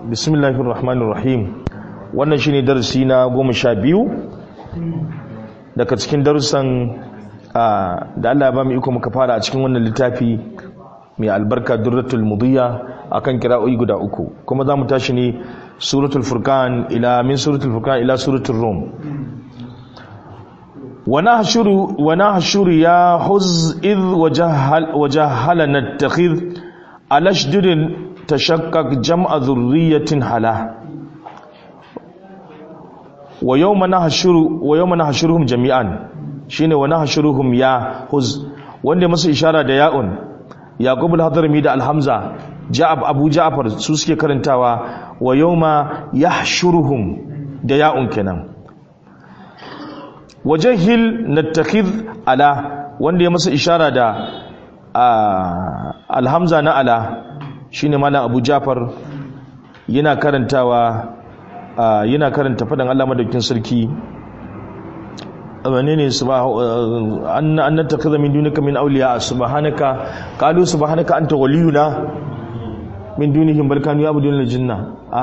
bismillahir rahmanir rahim wannan shine darasi na goma sha biyu daga cikin darussan da Allah ya ba mu iko muka fara a cikin wannan littafi mai albarka durratul mudiyya akan kira'o'i guda uku kuma za mu tashi ne suratul furqan ila min suratul furqan ila suratul rum wa nahshuru wa nahshuru ya huz id wajahal wajahalana nattakhidh alashdudin tashakkak jam'a dhurriyyatin hala wa yawma nahshuru wa yawma nahshuruhum jami'an shine wa nahshuruhum ya huz wanda masa ishara da ya'un yaqub al-hadrami da al-hamza ja'ab abu ja'far su suke karantawa wa yawma yahshuruhum da ya'un kenan wajahil nattakhidh ala wanda ya masa ishara da al-hamza na ala shine malam abu ja'far yana karantawa yana karanta fadan Allah madaukin sarki wane ne an nattakhidha min dunika min awliya subhanaka qalu subhanaka anta waliyuna min dunihim bal kanu ya'buduna al-jinna a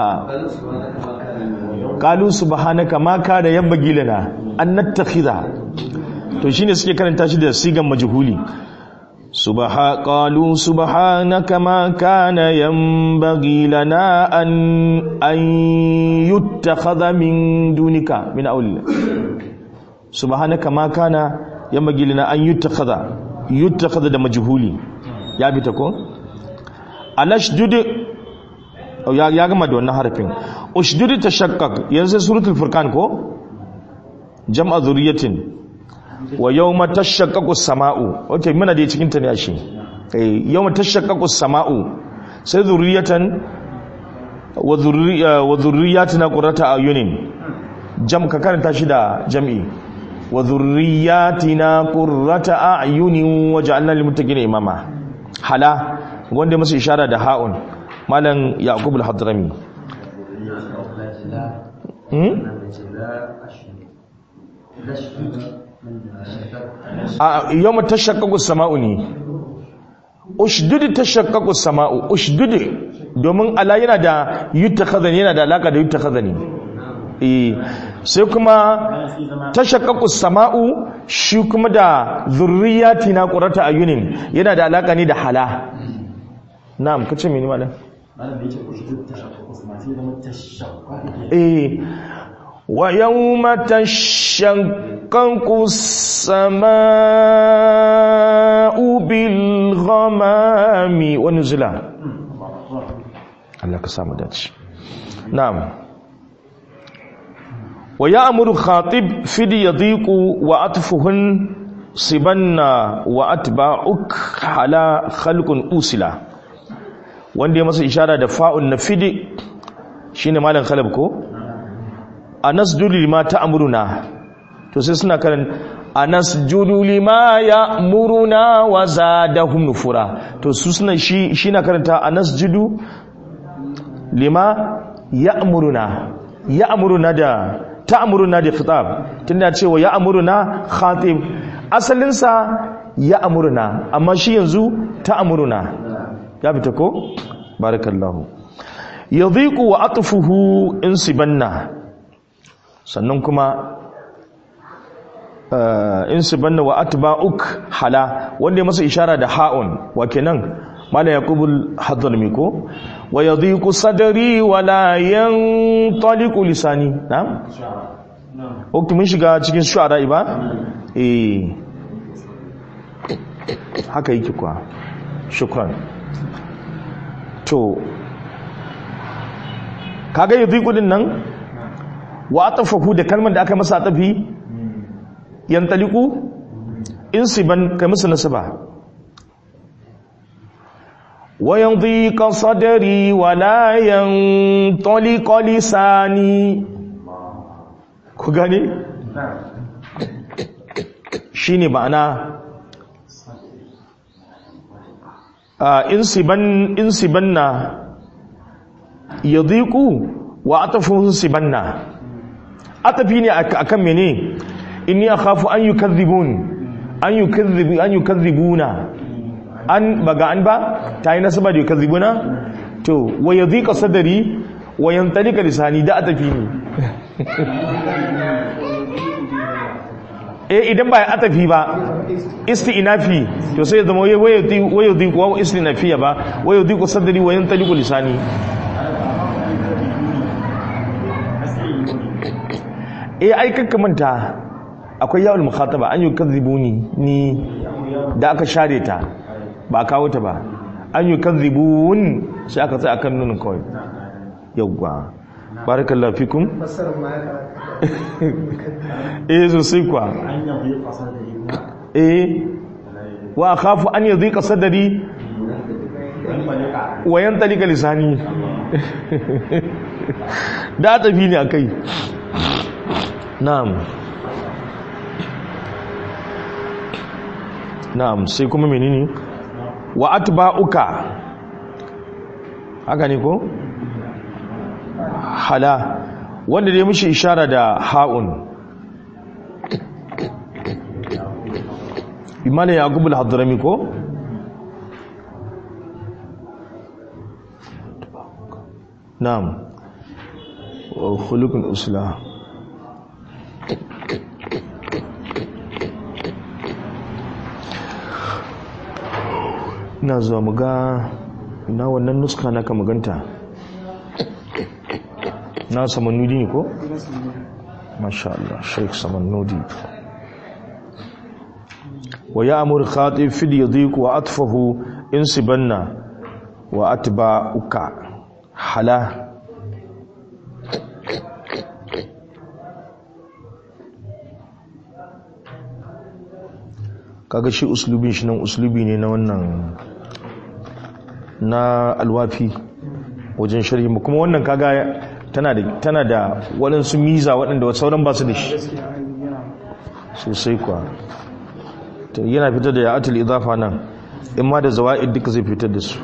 qalu subhanaka ma kana yanbaghi lana an nattakhidha to shine suke karanta shi da sigan majhuli subha qalu subhanaka ma kana yanbaghi lana an an yuttakhadha min dunika min awliya subhanaka ma kana yanbaghi lana an yuttakhadha yuttakhadha da majhuli ya bi ta ko alashdud ya ya gama da wannan harafin ushdud tashaqqaq yanzu suratul furqan ko jam'a zuriyatin wa yawma tashaqqaqu as-sama'u okay muna da cikin ta ne ashe eh yawma tashaqqaqu as-sama'u sai zuriyatan wa zurriya wa zurriyatina qurrata ayunin jam ka karanta shi da jam'i wa zurriyatina qurrata a'yunin waj'alna lil muttaqina imama hala wanda masa ishara da ha'un malam yaqub al-hadrami hmm a yawma tashaqqaqu as-sama'u ne ushdud tashaqqaqu as-sama'u ushdud domin ala yana da yutakhadhani yana da alaka da yutakhadhani eh sai kuma tashaqqaqu as-sama'u shi kuma da zurriyatina qurrata ayunin yana da alaka ne da hala na'am kace mini malam malam da yake ushdud tashaqqaqu as-sama'u sai zama tashaqqaqu eh ويوم تشقق السماء بالغمام ونزلا الله كسام داتش نعم ويأمر خاطب فدي يضيق وأطفهن صبنا وأتباعك على خلق أوسلا wanda ya masa ishara da fa'un na fidi shine malam khalab ko anasjudu lima ta'muruna to sai suna karan anasjudu lima ya'muruna wa zadahum nufura to su suna shi shi na karanta anasjudu lima ya'muruna ya'muruna da ta'muruna da khitab tunda cewa ya'muruna khatib asalin sa ya'muruna amma shi yanzu ta'muruna ya fita ko barakallahu yadhiqu wa atfuhu insibanna sannan kuma in su banna wa atba'uk hala wanda ya masa ishara da ha'un wa kenan mala yaqubul hadrami ko wa yadhiqu sadri wa la yantaliqu lisani na'am ok mun shiga cikin shu'ara ba eh haka yake kwa shukran to kaga yadhiqu din nan wa atafahu da kalmar da aka masa atafi yantaliku insiban kai masa nasaba wa yandhiqa sadri wa la yantaliqa lisani ku gane shine ma'ana insiban insibanna yadhiqu wa atafuhu sibanna atafi ne akan mene inni akhafu an yukadhibun an yukadhibu an yukadhibuna an baga an ba tayi nasaba da yukadhibuna to wa yadhiqa sadri wayan talika lisani da atafi ne eh idan ba atafi ba isti'nafi to sai ya zama wayo di wayo di wa istinafiya ba wayo di ko sadri wayan taliku lisani eh ai kakka manta akwai yawul mukhataba an yukadzibuni ni da aka share ta ba a kawo ta ba an yukadzibun sai aka tsaya akan nunin kawai yawwa barakallahu fikum fassarar ma ya eh sosai kuwa an yabi kasar da yi eh wa akhafu an yadhiqa sadri wani malika wa yantalika lisani da tafi ne akai na'am na'am sai kuma menene wa atba'uka haka ne ko hala wanda dai mishi ishara da ha'un imanin yaqub al-hadrami ko na'am wa khuluqul usla ina zuwa muga ina wannan nuska naka maganta na samannudi ne ko? masha Allah sheik samannudi wa ya amur khatib fil yadiq wa atfahu insibanna wa atba'uka hala kaga shi uslubin shi nan uslubi ne na wannan na alwafi wajen sharhi mu kuma wannan kaga tana da tana da waɗansu miza waɗanda sauran ba su da shi sosai kuwa to yana fitar da ya'atul idafa nan in ma da zawa'id duka zai fitar da su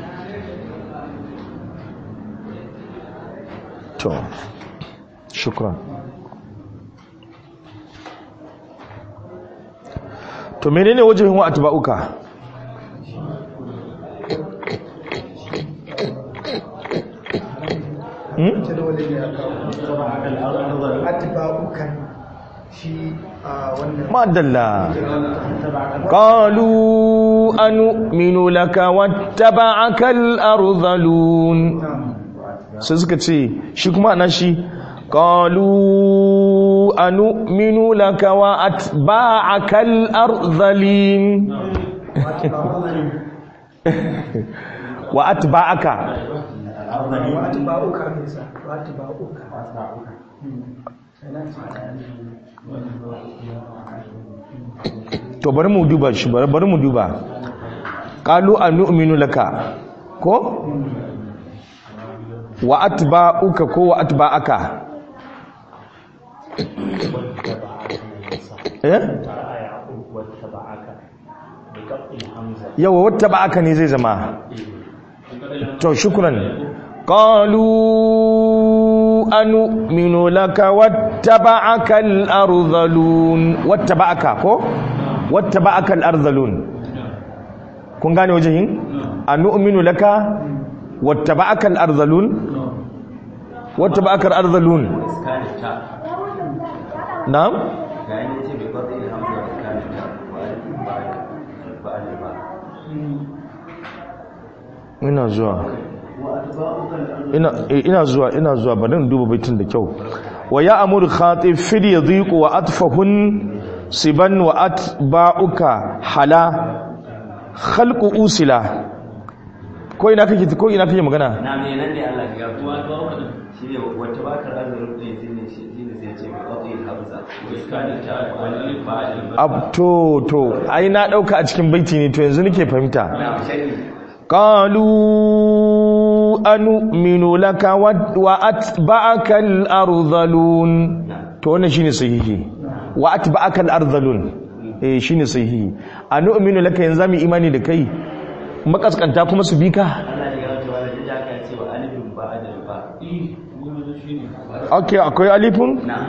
to shukran to menene wajen wa atba'uka hmm? jadawalin ya kawo atba'ukan shi a wannan madalla qalu anu'minu laka wattaba'aka al-ardhalun sai suka ce shi kuma ana shi qalu anu'minu laka wa atba'aka al-ardhalin wa atba'aka wa atba'uka ne sa wa atba'uka to bari mu duba shi bari bari mu duba qalu anu'minu laka ko wa atba'uka ko wa atba'aka eh yawa wattaba'aka ne zai zama to shukran qalu anu'minu laka wattaba'aka al-ardhalun wattaba'aka ko wattaba'aka al-ardhalun kun gane wajen anu'minu laka wattaba'aka al-ardhalun wattaba'aka al-ardhalun na'am ina zuwa ina eh, ina zuwa ina zuwa bari in duba baitin da kyau wa ya amur khatib fil yadhiq wa atfahun siban wa atba'uka hala khalqu usila ko ina kake ko ina kake magana na me nan ne Allah ya gafu shi ne wata bakar azurin ɗin shi ne shi ne sai ce mai ƙwaƙi hamza iskani ta wani fa'il ab to to ai na dauka a cikin baiti ne to yanzu nake fahimta na shari قالوا أنؤمن لك وات- وأتبعك الأرذلون to wannan shine sahihi wa atba'aka al-ardhalun eh shine sahihi anu'minu laka yanzu mu imani da kai makaskanta kuma su bi ka Allah ya gafu wani da aka ce wa alifin ba adal ba okay akwai alifun na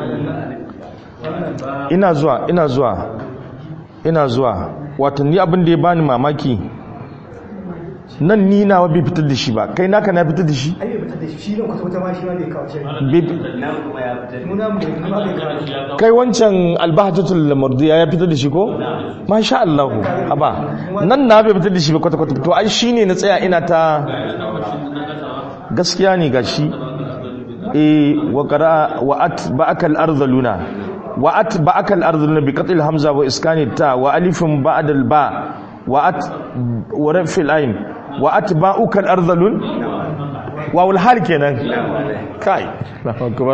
ina zuwa ina zuwa ina zuwa wato ni abin da ya bani mamaki nan ni nawa bai fitar da shi ba kai naka na fitar da shi ai bai fitar da shi shi ne kwata kwata ma shi ma bai kawo shi Bai- nan kuma ya fitar mu namu bai kuma bai kawo kai wancan albahatul mardiya ya fitar da shi ko masha Allah haba nan na bai fitar da shi ba kwata kwata to ai shine na tsaya ina ta gaskiya ne gashi eh wa qara wa atba'aka al-ardhaluna wa atba'aka al-ardhaluna bi qatl hamza wa iskani ta wa alifin ba'da al-ba wa at wa rafil ayn wa atba'uka al-ardhalun wa wal hal kenan kai Allahu akbar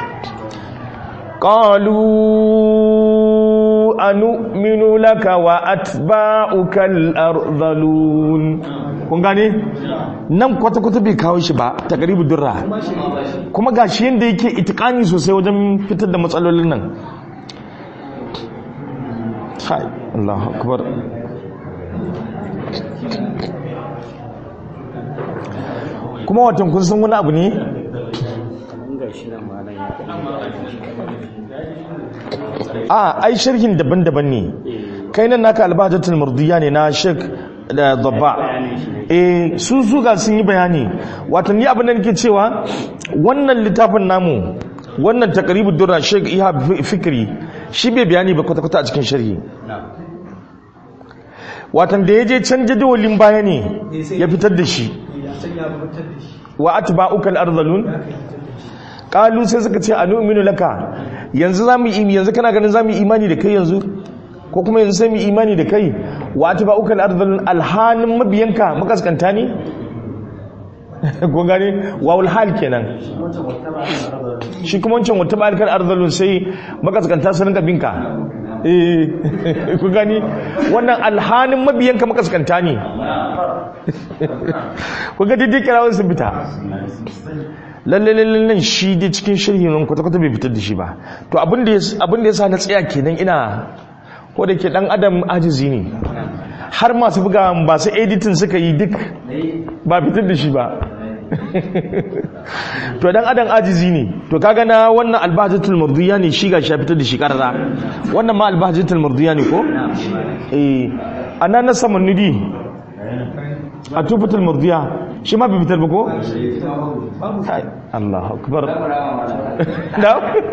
قالوا أنؤمن لك وأتباعك الأرذلون kun gane nan kwata-kwata bai kawo shi ba ta garibu durra kuma ga shi yadda yake itikani sosai wajen fitar da matsalolin nan hai Allah akbar kuma watan kun san wani abu ne a ai sharhin daban-daban ne kai nan naka albahajatul murdiya ne na Sheikh da Dabba eh su su ga sun yi bayani wato ni abin da nake cewa wannan littafin namu wannan taqribud durra Sheikh Ihab Fikri shi bai bayani ba kwata-kwata a cikin sharhi watan da ya je can jadawalin baya ne ya fitar da shi ya san ya fitar da shi wa atba'uka al-ardhalun ya kai fitar da shi kalu sai suka ce anu'minu laka yanzu zamu yi yanzu kana ganin zamu yi imani da kai yanzu ko kuma yanzu sai mu yi imani da kai wa atba'uka al-ardhal alhanin mabiyanka makaskanta ne ko gane wawul hal kenan shi kuma wancan wata balikar ardhalun sai makaskanta su rinka binka eh ku gani wannan alhanin mabiyanka makaskanta ne ku ga daidai kirawun sun fita lalle lalle nan shi dai cikin shirhi nan kwata-kwata bai fitar da shi ba to abin da ya sa na tsaya kenan ina ko da ke dan adam ajizi ne har masu buga ba su editin suka yi duk ba fitar da shi ba to dan adam ajizi ne to kaga na wannan albahajatul mardiya ne shi gashi ya fitar da shi karara wannan ma albahajatul mardiya ne ko eh ana na samanudi a tufatul mardiya shi ma bai fitar ba ko Hai, Allah akbar da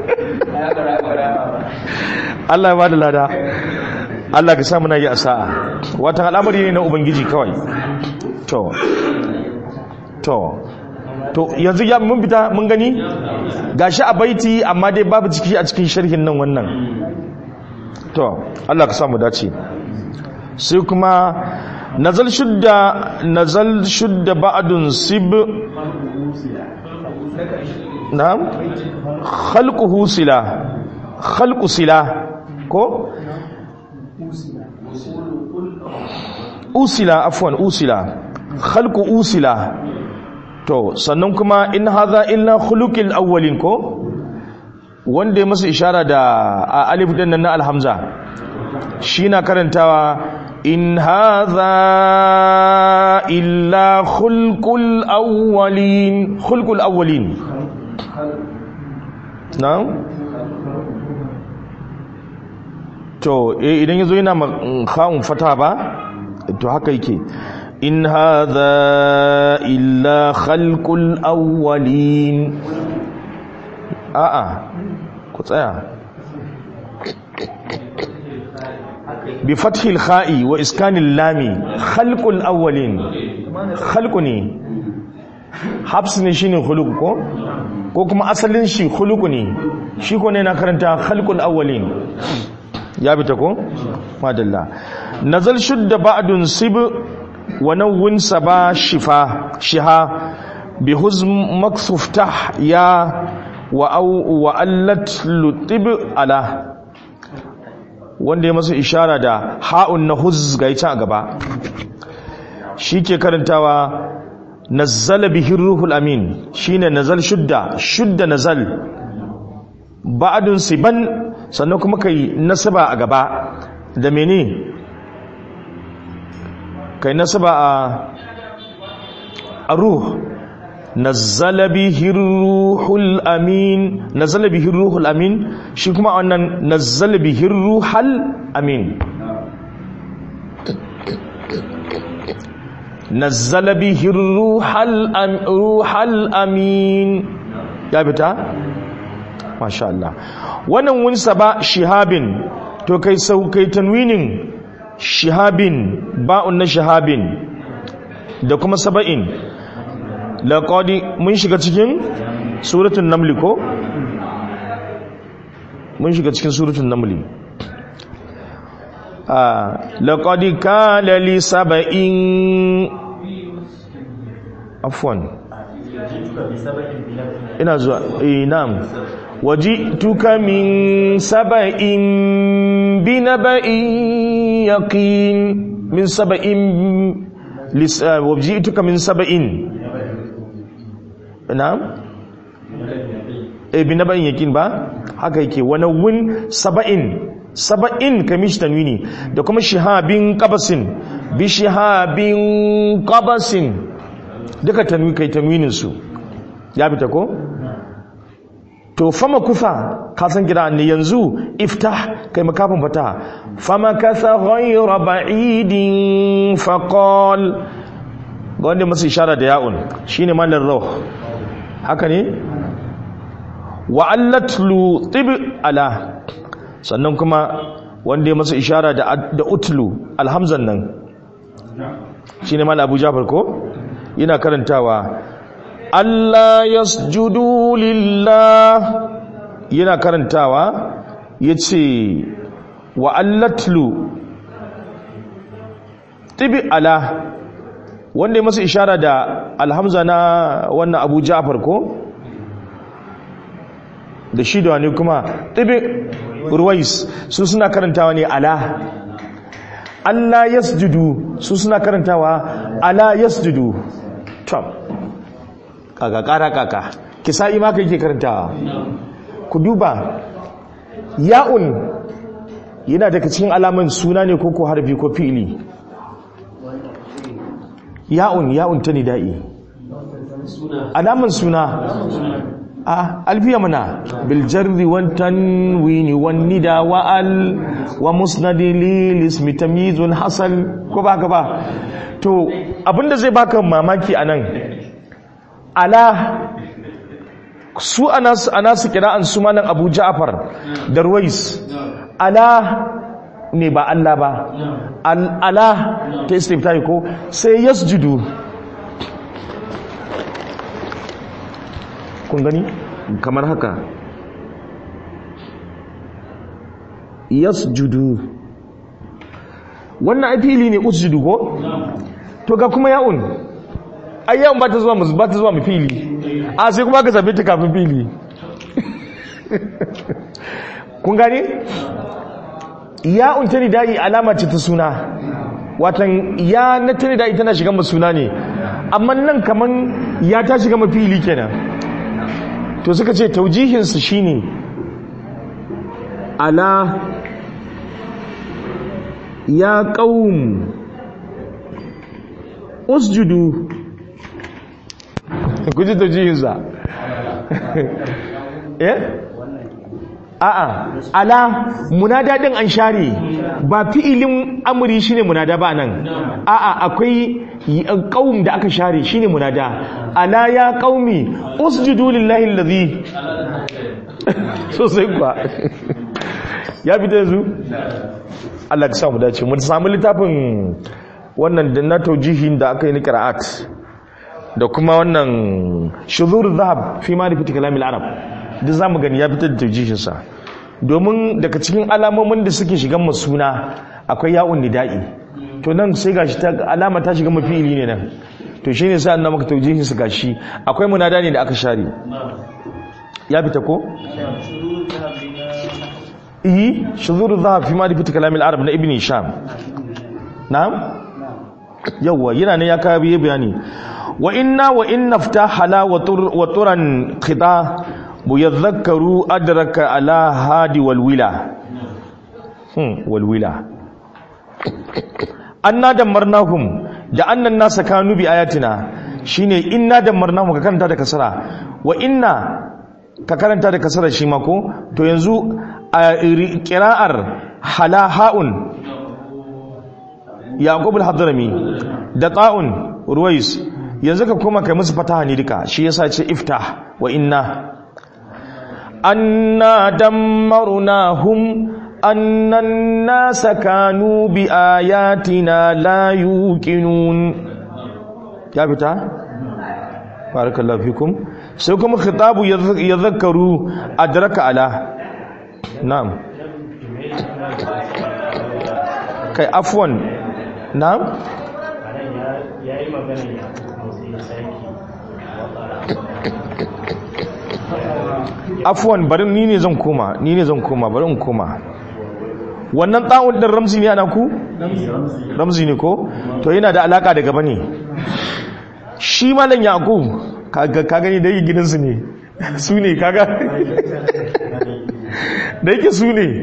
Allah ya bada lada Allah ka samu na yi asa'a watan al'amari ne na ubangiji kawai to to to yanzu ya mun fita mun gani gashi a baiti amma dai babu ciki a cikin sharhin nan wannan to Allah ka samu dace sai kuma nazal shudda nazal shudda ba'dun sib na'am khalquhu sila khalqu sila ko usila afwan usila khalqu usila to sannan kuma in hadha illa khuluqil awwalin ko wanda ya masa ishara da a alif din nan na alhamza shi na karantawa in hadha illa khulqul awwalin khulqul awwalin na'am to eh idan yazo yana khawun fata ba to haka yake in hadha illa khalqul awwalin a'a ku tsaya bi fathil kha'i wa iskanil lami khalqul awwalin khalqu ne habs ne shine khuluq ko ko kuma asalin shi khuluq ne shi ko ne na karanta khalqul awwalin ya bi ta ko madalla nazal shudda ba'dun sib wa nawwin saba shifa shiha bi huzm maksuftah ya wa au wa allat lutib ala wanda ya masa ishara da ha'un na huz ga ita a gaba shi ke karantawa nazzala bihi ruhul amin shine nazal shudda shudda nazal ba'dun siban sannan kuma kai nasaba a gaba da mene kai nasaba a a ruh nazzala bihi ruhul amin nazzala bihi ruhul amin shi kuma wannan nazzala bihi ruhul amin nazzala bihi ruhal am ruhal amin ya fita masha Allah wannan wunsa ba shihabin to kai sau kai tanwinin shihabin ba'un na shihabin da kuma saba'in laqad mun shiga cikin suratul naml ko mun shiga cikin suratul naml لقد كان لسبإ عفوا ina zuwa eh na'am wajituka min saba'in bi naba'in yaqin min saba'in lis wajituka min saba'in na'am eh bi naba'in yaqin ba haka yake wani wun saba'in saba'in kamish tanwini da kuma shihabin qabasin bi shihabin qabasin duka tanwi kai tanwinin su ya fita ko to fama kufa ka san gida ne yanzu iftah kai makafin fata fama kasa ghayra ba'idin faqal ga wanda masu ishara da ya'un shine malar rauh haka ne wa allatlu tib ala sannan kuma wanda ya masa ishara da da utlu alhamzan nan shine mal abu jafar ko yana karantawa Allah yasjudu lillah yana karantawa yace wa allatlu tibi ala wanda ya masa ishara da alhamza na wannan abu ja'far ko da shi da wani kuma tibi ruwais su suna karantawa ne ala Allah yasjudu su suna karantawa ala yasjudu tom kaka kara kaka kisa'i ma kai ke karantawa ku duba ya'un yana daga cikin alaman suna ne ko ko harfi ko fi'ili ya'un ya'un ta nida'i alaman suna a alfiya mana biljarri wan tanwini wan nida wa al wa musnadi lil ismi tamyizun hasal ko ba ka ba to abinda zai baka mamaki anan ala su anas anas kira'an su malan Abu Ja'far da Ruwais ala ne ba Allah ba ala ta istiftahi ko sai yasjudu kun gani kamar haka yasjudu wannan ai fili ne usjudu ko to ga kuma ya'un ai ya'un ba ta zuwa mu ba ta zuwa mu fili a sai kuma ka zabe ta kafin fili kun gani ya'un ta nidai alama ce ta suna watan ya na ta nidai tana shiga mu suna ne amma nan kaman ya ta shiga mu fili kenan to suka ce taujihinsu shine ala ya qaum usjudu kuji taujihinsa eh a'a ala munada din an share ba fi'ilin amri shine munada ba nan a'a akwai qaum da aka share shine munada ala ya qaumi usjudu lillahi allazi so sai kuwa ya fita yanzu Allah ka samu dace mu samu littafin wannan da na taujihin da aka yi ni qira'at da kuma wannan shuzur zahab fi ma'rifati kalamil arab duk zamu gani ya fitar da taujihin sa domin daga cikin alamomin da suke shigan masuna akwai ya'un nida'i to nan sai gashi ta alama ta shiga mafili ne nan to shine sai annabi maka taujihin su gashi akwai munada ne da aka share ya fita ko eh shuzur dhahab fi ma'rifati kalam al-arab na ibn hisham na'am yawa yana ne ya kawo biye bayani wa inna wa in naftahala wa turan qida muyadhakkaru adraka ala hadi wal wila hmm wal wila anna damarnahum da annan nasa kanu bi ayatina shine inna damarnahum ka karanta da kasara wa inna ka karanta da kasara shi ma ko to yanzu a qira'ar hala haun yaqub al-hadrami da ta'un ruwais yanzu ka koma kai musu fataha ne duka shi yasa ce iftah wa inna anna dammarnahum annan nasa kanu bi ayatina la yuqinun ya fita barakallahu fikum sai kuma khitabu yadhakkaru adraka ala na'am kai afwan na'am ya yi magana ya motsi sarki afwan bari ni ne zan koma ni ne zan koma bari in koma wannan ta'un din ramzi ne ana ku ramzi ne ko to yana da alaka da gaba ne shi malam yaqub kaga ka gani da yake gidansu ne su ne kaga da yake su ne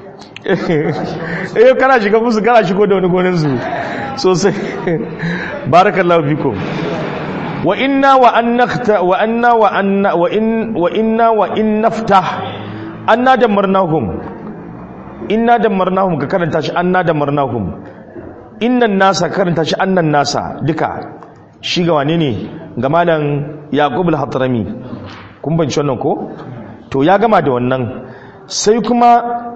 eh kana shiga musu kana shigo da wani gonin su sosai barakallahu fikum wa inna wa an nakta wa anna wa anna wa in wa inna wa in naftah anna damarnahum inna damarnahum ka karanta shi anna damarnahum innan nasa karanta shi annan nasa duka shi ga wane ne ga malam yaqub al-hadrami kun banci wannan ko to ya gama da wannan sai kuma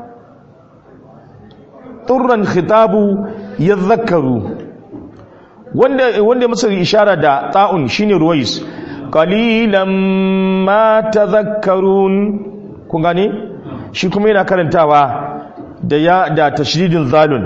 turran khitabu yadhakkaru wanda wanda masa ishara da ta'un shine ruwais qalilan ma tadhakkarun kun gane shi kuma yana karantawa da ya da tashdidin zalun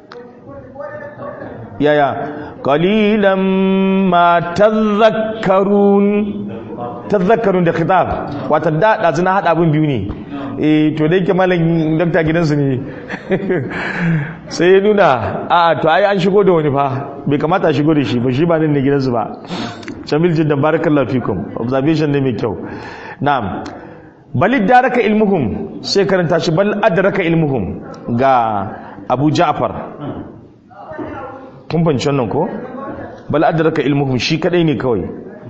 yaya qalilan ma tadhakkarun tadhakkarun da khitab wato da da zina hada abin biyu ne eh to da yake malam dokta gidansu ne sai ya nuna a to ai an shigo da wani fa bai kamata a shigo da shi ba shi ba nan ne gidansu ba jamil jiddan barakallahu fikum observation ne mai kyau na'am bal daraka ilmuhum sai karanta shi bal adraka ilmuhum ga Abu Ja'far kun fahimci wannan ko bal adraka ilmuhum shi kadai ne kawai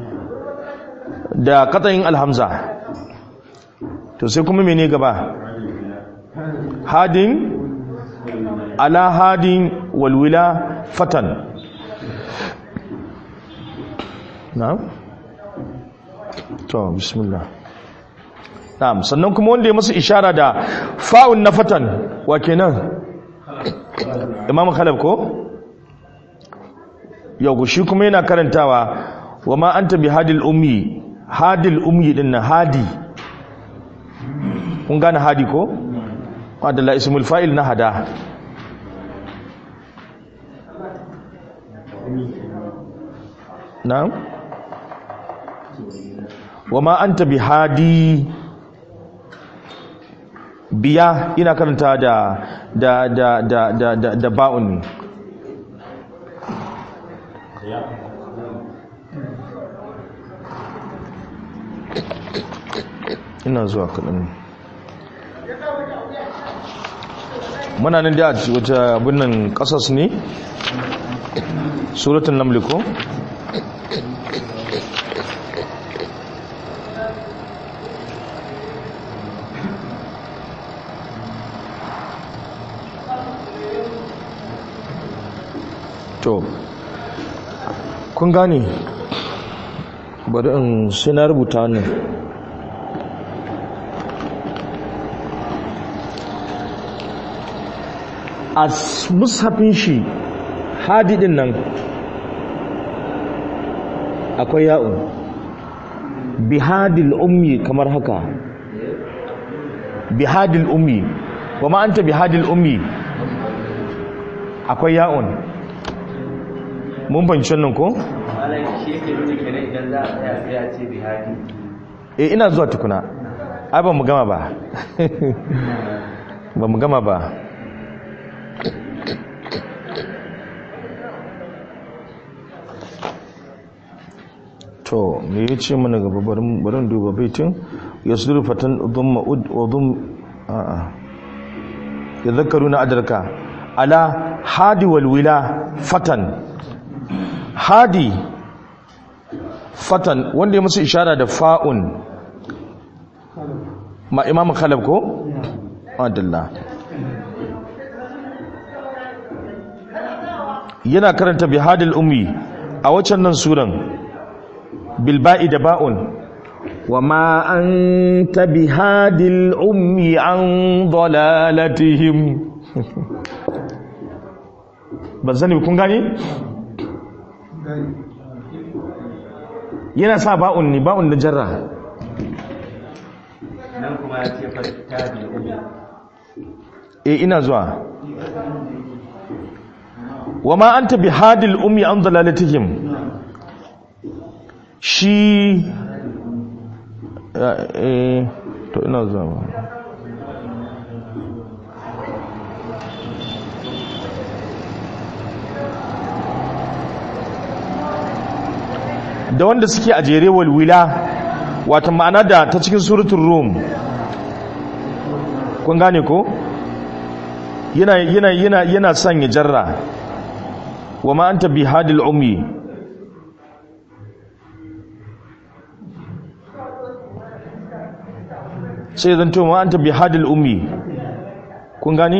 da qatayin alhamza to sai kuma mene gaba hadin ala hadin walwila fatan na'am to bismillah na'am sannan kuma wanda ya masa ishara da fa'un na fatan wa kenan imam khalaf ko yau shi kuma yana karantawa wa ma anta bi hadil ummi hadil ummi din na hadi kun gane hadi ko wadda ismul fa'il na hada na'am wa ma anta bi hadi biya ina karanta da da da da da da, da ba'un ne ina zuwa kaɗan muna nan da wata abin nan ƙasas ne suratun namliko to kun gane bari in sai na rubuta wannan a mushafin shi hadidin nan akwai ya'un bihadil ummi kamar haka bihadil ummi wa ma anta bihadil ummi akwai ya'un mun banci nan ko malam shi yake nuna kenan idan za a tsaya sai ya ce bihadi eh ina zuwa tukuna ai ba mu gama ba ba mu gama ba to me ya ce mana gaba barin duba baitin ya su fatan dhumma ud wa dhum a'a ya zakaru na adarka ala hadi walwila fatan hadi fatan wanda ya musu ishara da fa'un ma imam khalab ko adalla yana karanta bi hadil ummi a waccan nan suran bilba'i da ba'un wa ma anta bihadil ummi an dalalatihim ban sani kun gane yana sa ba'un ne ba'un da jarra nan kuma ya ce fa tabi umi e ina zuwa wa ma anta bihadil ummi an dalalatihim shi eh to ina zuwa da wanda suke a jere walwila wata ma'ana da ta cikin suratun rum kun gane ko yana yana yana yana son ya jarra wa ma anta bihadil ummi sai zan to ma anta bihadil ummi kun gane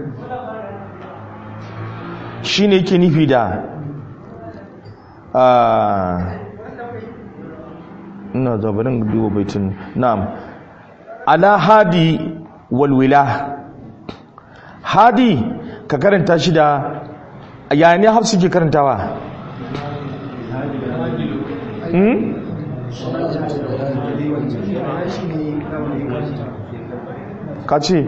shine yake nufi da a ina zabarin duba baitin na'am ala hadi walwila hadi ka karanta shi da ya ne hafsu ke karantawa hmm? ka ce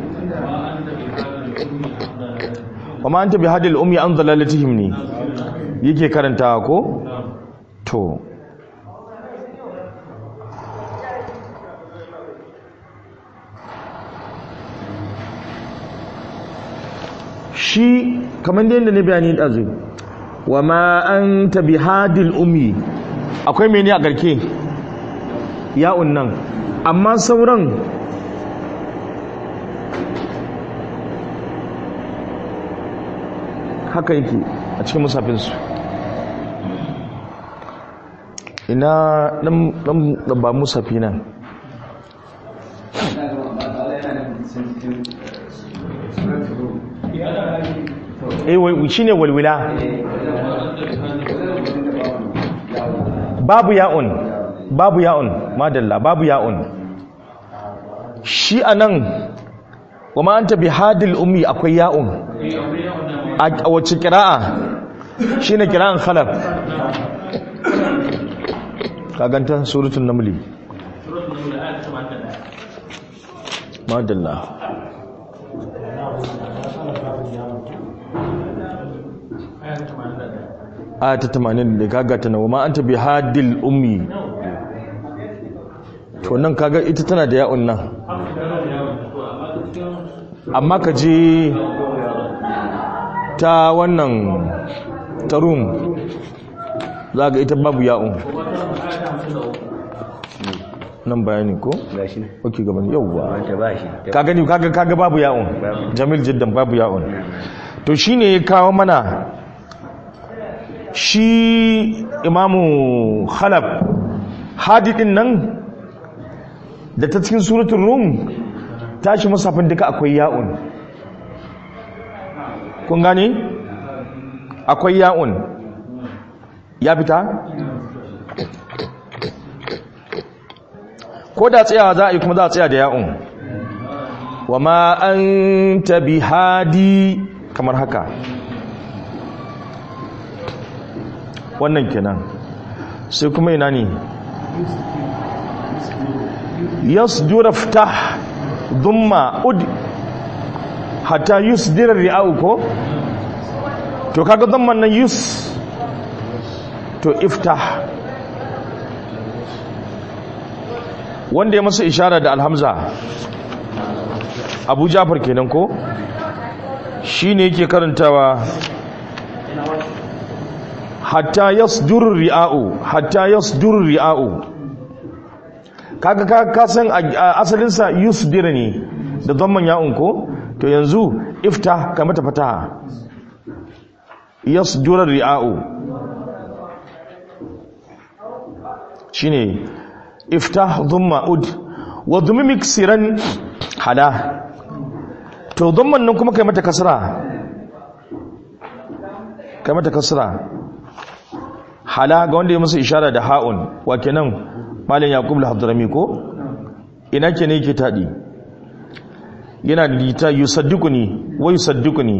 wa ma an tabi hadil umi an zalalatihim ne yake karantawa ko to shi kamar da yadda na bayani ɗazu wa ma an tabi hadil umi akwai mene a garke ya'un nan amma sauran haka yake a cikin musafinsu ina ɗan ba musafi nan eh wai shine walwila babu ya'un babu ya'un madalla babu ya'un shi anan wa ma anta bihadil ummi akwai ya'un a wacce qira'a shine qira'an khalaf kaganta suratul namli madalla aya ta 80 da kaga ta nawa ma anta bi hadil ummi to nan kaga ita tana da ya'un nan amma ka je ta wannan tarum za ga ita babu ya'un nan bayani ko? gashi ne ok gaban yauwa wanda ba shi ka gani kaga kaga babu ya'un jamil jiddan babu ya'un to shine ya kawo mana shi imamu khalaf hadidin nan da ta cikin suratul rum tashi musafin duka akwai ya'un kun gane akwai ya'un ya fita ko da tsayawa za a yi kuma za a tsaya da ya'un wa ma an tabi hadi kamar haka wannan kenan sai kuma ina ne yasdura ftah dhumma ud hatta yusdira ri'au ko to kaga dhamman nan yus to iftah wanda ya masa ishara da alhamza abu jafar kenan ko shi ne yake karantawa hatta yasdur ri'a'u hatta yasdur ri'a'u kaga ka ka san asalinsa yusdir ne da dhamman ya'un ko to yanzu ifta ka mata fataha yasdur ri'a'u shine iftah dhumma ud wa dhummi miksiran hala to dhamman nan kuma kai mata kasra kai mata kasra hala ga wanda ya masa ishara da ha'un wa kenan malam yaqub al-hadrami ko ina ke ne yake tadi yana da lita yusaddiquni wa yusaddiquni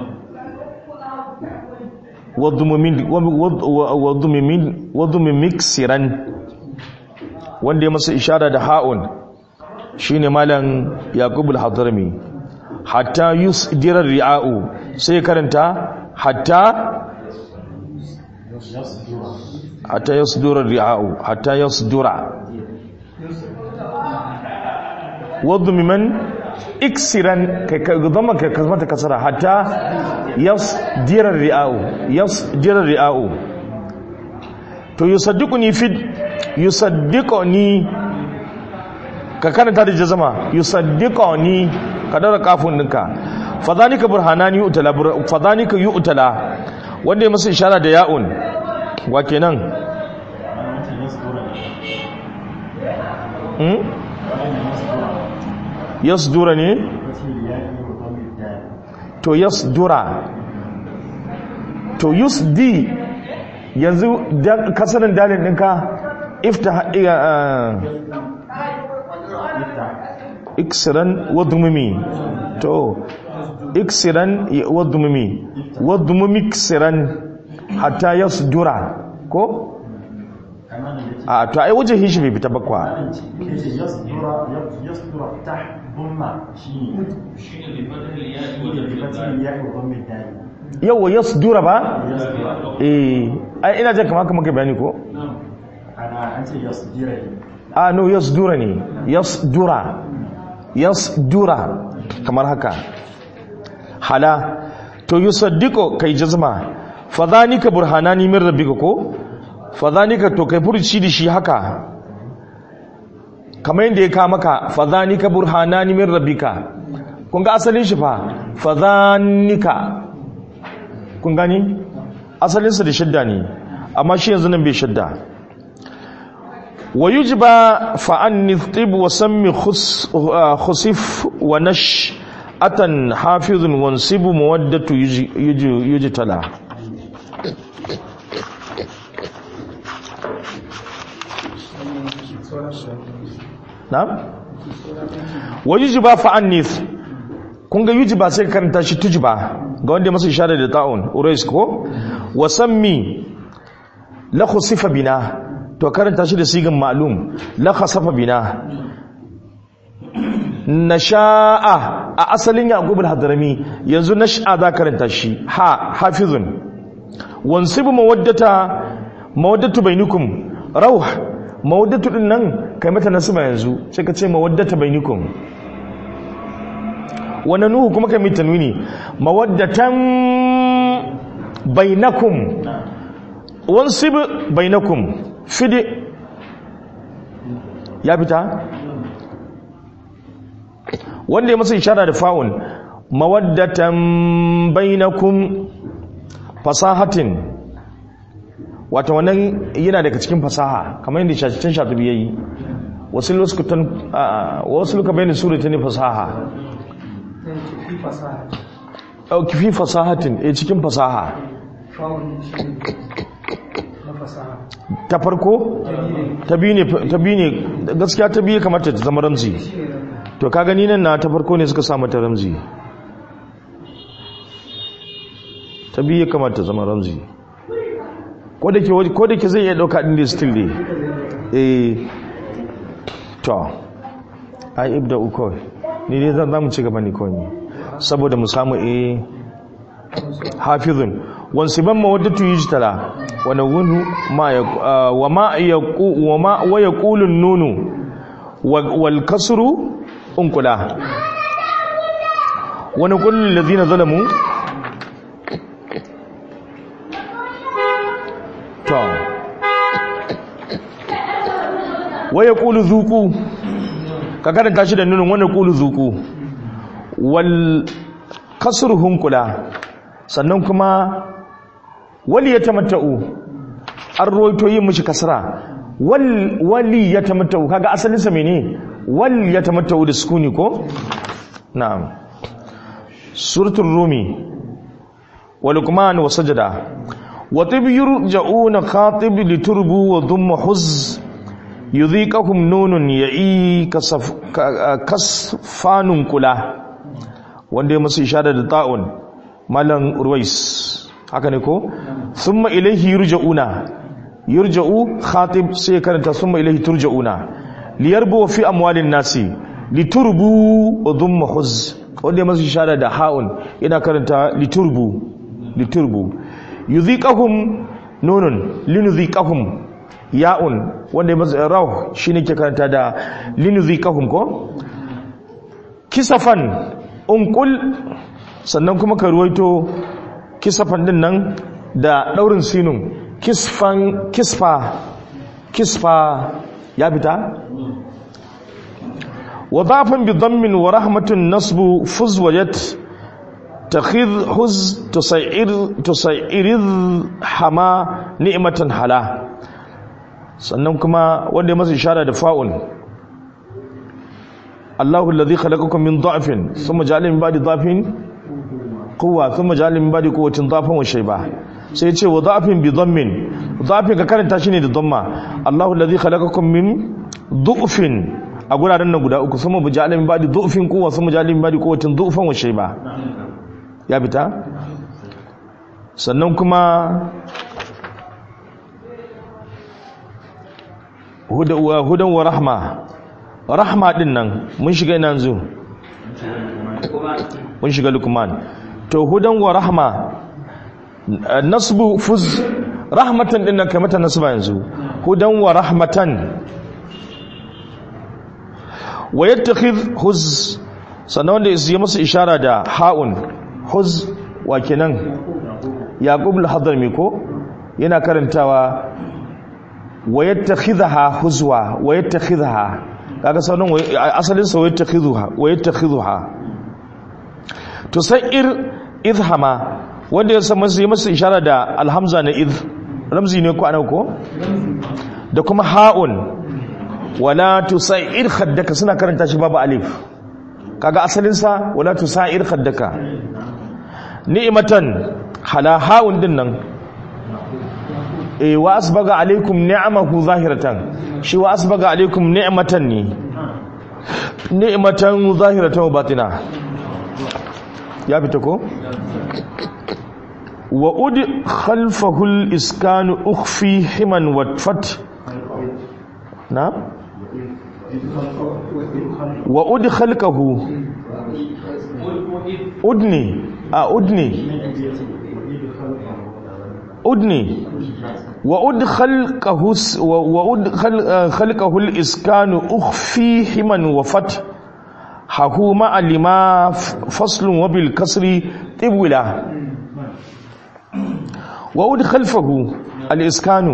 wadumumin wadumumin wadumin siran wanda ya masa ishara da ha'un shine malam yaqub al-hadrami hatta yusdira ri'a'u sai karanta hatta hatta yasdura ri'a'u hatta yasdura wadumumin iksiran kai ka zama ka mata kasara hatta yasdira ri'a'u yasdira ri'a'u to yusaddiquni fi yusaddiquni ka karanta da jazama yusaddiquni ka daura kafin dinka fadhanika burhanani yu'tala fadhanika yu'tala wanda ya masa ishara da ya'un wa kenan hmm yasdura ne to yasdura to yusdi yanzu kasarin dalin ɗinka ifta iksiran wadumumi to iksiran wadumumi wadumumi iksiran hatta yasdura ko a to ai wajen hishi bai fita bakwa yawa yasdura ba eh ai ina jan kamar kamar bayani ko a no yasdura ne yasdura yasdura kamar haka hala to yusaddiqu kai jazma fadhanika burhanani min rabbika ko fadhanika to kai furci da shi haka kamar yadda ya ka maka fadhanika burhanani min rabbika kun ga asalin shi fa fadhanika kun gani asalinsa da shidda ne amma shi yanzu nan bai shidda wa yujba fa an nitib wa sammi khusif wa nash atan hafizun wansibu mawaddatu yujtala na'am wa yujba fa an kun ga yujba sai karanta shi tujba ga wanda masu ishara da ta'un urais ko wa sammi la khusifa bina to karanta shi da sigan ma'lum la khasafa bina nasha'a a asalin yaqub al-hadrami yanzu nash'a za karanta shi ha hafizun wansibu mawaddata mawaddatu bainakum rauh mawaddatu din nan kai mata nasba yanzu sai ka ce mawaddata bainakum wani nuhu kuma kai mai tanwini mawaddatan bainakum wansib bainakum fide ya fita wanda ya masa ishara da fa'un mawaddatan bainakum fasahatin wata wannan yana daga cikin fasaha kamar yadda shashin shatubi yayi wasu lokutan wasu lokutan bayanin surata ne fasaha ɗauki fi fasahatin a cikin fasaha ta farko ta biyu ne gaskiya ta biyu kamata ta zama ramzi to ka gani nan na ta farko ne suka samu ta ramzi ta biyu kamata ta zama ramzi ko da ke zai iya ɗauka ɗin da still ne eh to ai ibda uko ni dai zan zamu ci gaba ne kawai saboda mu samu eh hafizun wansiban mawaddatu yujtala wa nawunu ma wa ma yaqu wa ma wa yaqulu nunu wal kasru unqula wa naqulu lil ladina zalamu to wa yaqulu zuqu ka karanta shi da nunin wani kulu zuku wal kasurhun kula sannan kuma wali ya tamatta'u an roito yin mishi kasra wali ya tamatta'u kaga asalinsa mene wal ya tamatta'u da sukuni ko na'am suratul rumi wa luqman wa sajada wa tib yurja'una khatib liturbu wa dhumma huz yudhiqahum nunun ya'i kasaf kasfanun kula wanda ya musu ishara da ta'un malam ruwais haka ne ko thumma ilayhi yurja'una yurja'u khatib sai karanta thumma ilayhi turja'una liyarbu fi amwalin nasi liturbu wa dhumma huz wanda ya musu ishara da ha'un yana karanta liturbu liturbu yudhiqahum nunun linudhiqahum ya'un wanda ya mazu raw shine ke karanta da linudhiqahum ko kisafan unqul sannan kuma ka ruwaito kisafan din nan da daurin sinun kisfan kisfa kisfa ya fita wa dhafan bi dhammin wa rahmatun nasbu fuz wajat takhidh huz tusayir tusayir hama ni'matan hala sannan kuma wanda ya masa ishara da fa'un Allahu alladhi khalaqakum min dha'fin thumma ja'ala min ba'di dha'fin quwwa thumma ja'ala min ba'di quwwatin dha'fan wa shayba sai ya ce wa dha'fin bi dhammin dha'fin ka karanta shi ne da dhamma Allahu alladhi khalaqakum min dhu'fin a guraren nan guda uku thumma ja'ala min ba'di dhu'fin quwwa thumma ja'ala min ba'di quwwatin dha'fan wa shayba ya fita sannan kuma hudan wa rahma rahma din nan mun shiga ina yanzu mun shiga lukman to hudan wa rahma nasbu fuz rahmatan din nan kai mata nasba yanzu hudan wa rahmatan wa yattakhidh huz sannan wanda ya masa ishara da ha'un huz wa kenan yaqub al-hadrami ko yana karantawa wa yattakhidha huzwa wa yattakhidha kaga sanan asalin sa wa yattakhidha wa yattakhidha to sai ir idhama wanda ya san masa masa ishara da alhamza na idh ramzi ne ko anan ko da kuma ha'un wala tusair khaddaka suna karanta shi babu alif kaga asalin sa wala tusair khaddaka ni'matan hala ha'un din nan e wa asbaga alaikum ni'amahu zahiratan shi wa asbaga alaikum ni'matan ne ni'matan zahiratan batina ya fita ko wa ud khalfahu al-iskan ukhfi himan wa fat na wa ud khalqahu udni a udni udni وأد خلقه وأد خلقه الإسكان أخفي حما وفتح حهو مع لما فصل وبالكسر طولا وأد خلفه الإسكان